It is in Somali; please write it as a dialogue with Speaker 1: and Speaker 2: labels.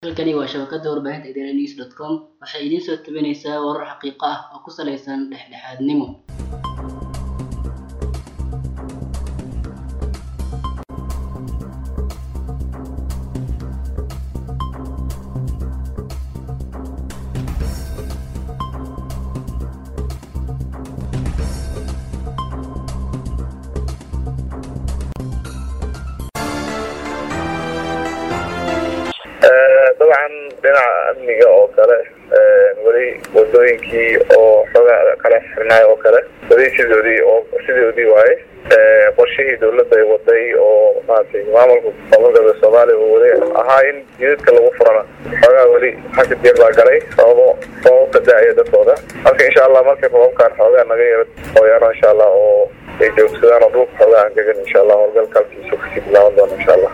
Speaker 1: halkani waa shabakada warbaahinta idaaha news dot com waxay idiin soo tabinaysaa warar xaqiiqo ah oo ku saleysan dhexdhexaadnimo
Speaker 2: dabcan dhinaca amniga oo kale weli wadooyinkii oo xoogaa kala xirnaay oo kale weli sidoodii oo sidoodii waaye qorshihii dawladda ay waday oo maaragtay maamulka gobolka soomaaliya uu waday ahaa in jidadka lagu furana xoogaa weli xagga diir baa galay sababo sababka da-aya dadkooda marka insha allah markay robabkaan xoogaa naga yara hooyaano insha allah oo ay joogsadaan oo dhulka xoogaa angegan insha allah howlgalka halkiisu kasii bilaaban doona insha allah